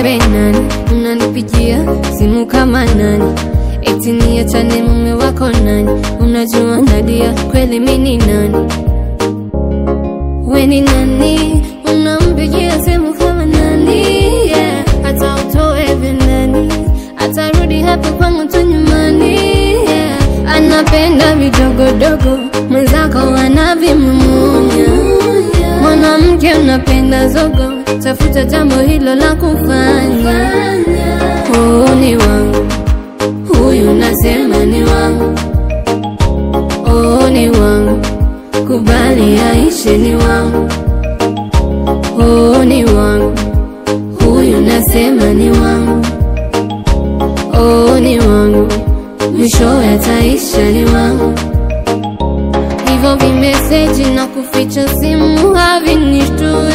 wewe nani unanipigia simu kama nani eti niachane mume wako nani unajua Nadia kweli mini nani we ni nani unampigia simu kama nani yeah. hata utoe vinani atarudi hapa kwangu tu nyumbani yeah. anapenda vidogodogo mwenzako anavimumunya mwanamke unapenda zogo tafuta jambo hilo la kufanya huu ni wangu huyu nasema ni wangu oh, ni wangu kubali aishe ni wangu oh, ni wangu huyu nasema ni wangu oh, ni wangu mwisho yataisha ni wangu hivyo vimeseji na kuficha simu havinishtui